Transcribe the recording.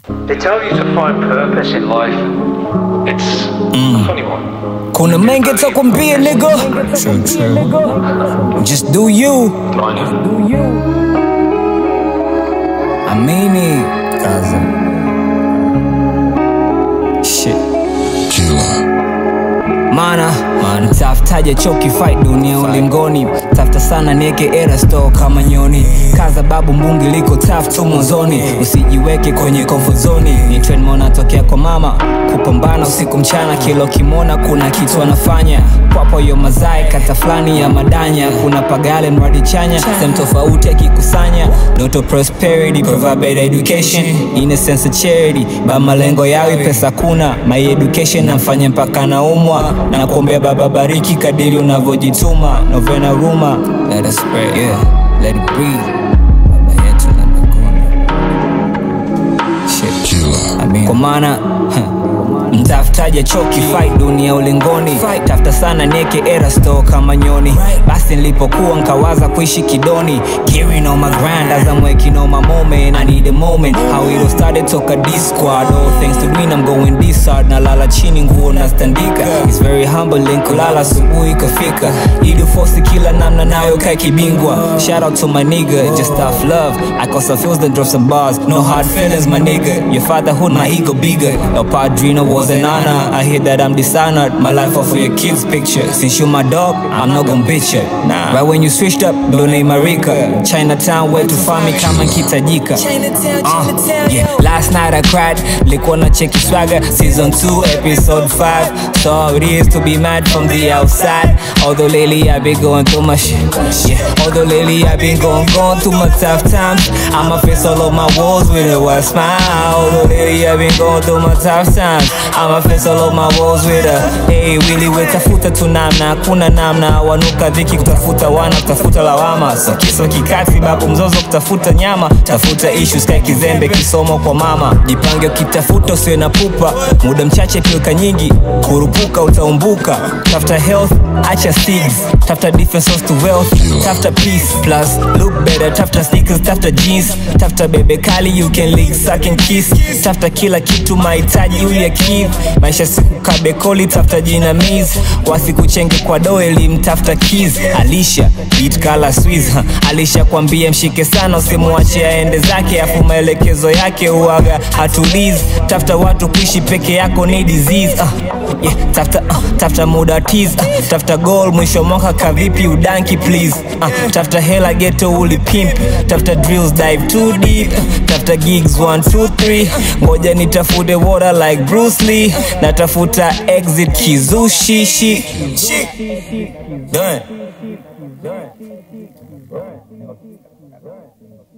They tell you to find purpose in life. It's a funny one. Kuna mengi takwambia nigga True, true. Just do you Amini Kaza Shit Mana, mana tafutaje choki fight dunia ulingoni tafuta sana nieke era store kama nyoni kaza babu mbungi liko taf tu mwanzoni usijiweke kwenye comfort zone ni trend mona tokea kwa mama kupambana usiku mchana kilo kimona kuna kitu anafanya kwapo yo mazai kata fulani ya madanya kuna pagale mradi chanya sehemu tofauti akikusanya ndoto prosperity provide better education innocence of charity ba malengo yawi pesa kuna my education namfanya mpaka naumwa na kuombea baba bariki kadiri unavyojituma novena ruma let us pray yeah let it breathe baba yetu na mbinguni shit Amen. kwa maana mtafutaje choki fight dunia ulingoni tafuta sana nieke era store kama nyoni basi nilipokuwa nkawaza kuishi kidoni gearing on my grind as I'm working on my moment I need a moment how it all started toka D squad all thanks to Dwayne I'm going this hard nalala chini nguo nastandika it's very humbling kulala asubuhi kafika ili force kila namna nayo kae kibingwa shout out to my nigga just tough love I cause I feels then drop some bars no hard feelings my nigga your fatherhood my ego bigger your padrino was an honor I hear that I'm dishonored my life off for your kids picture since you my dog I'm not gonna bitch it nah right when you switched up donate Marika Chinatown where to find me kama kitajika uh, yeah last night I cried likuwa na cheki swagger season 2 episode 5 so how it is to be mad from the outside although lately I've been going through my shit yeah although lately I've been going going through my tough times I'ma face all of my walls with a wide smile although lately I've been going through my tough times I'ma face all of my walls with a hey really wetafuta tu namna hakuna namna wanuka dhiki kutafuta wana kutafuta lawama so kiso kikati babu mzozo kutafuta nyama tafuta issues kae kizembe kisomo kwa mama jipange ukitafuta usiwe na pupa muda mchache pilka nyingi kurupuka utaumbuka tafuta health acha seeds tafuta different source to wealth tafuta peace plus look better tafuta sneakers tafuta jeans tafuta bebe kali you can lick suck and kiss tafuta kila kitu mahitaji uli akive maisha siku kabekoli tafuta jinamiz wasikuchenge kwa do elimu tafuta keys alisha beat kala swiss ha. alisha kwambia mshike sana usimwache aende zake afu maelekezo yake uaga hatuliz tafuta watu kuishi peke yako ni disease uh, yeah, tafuta, uh, tafuta muda tease uh, tafuta goal mwisho mwaka kavipi udanki please uh, tafuta hela geto ulipimp tafuta drills dive too deep uh, tafuta gigs 1 2 3 ngoja nitafute water like Bruce Lee natafuta exit kizushishi Done.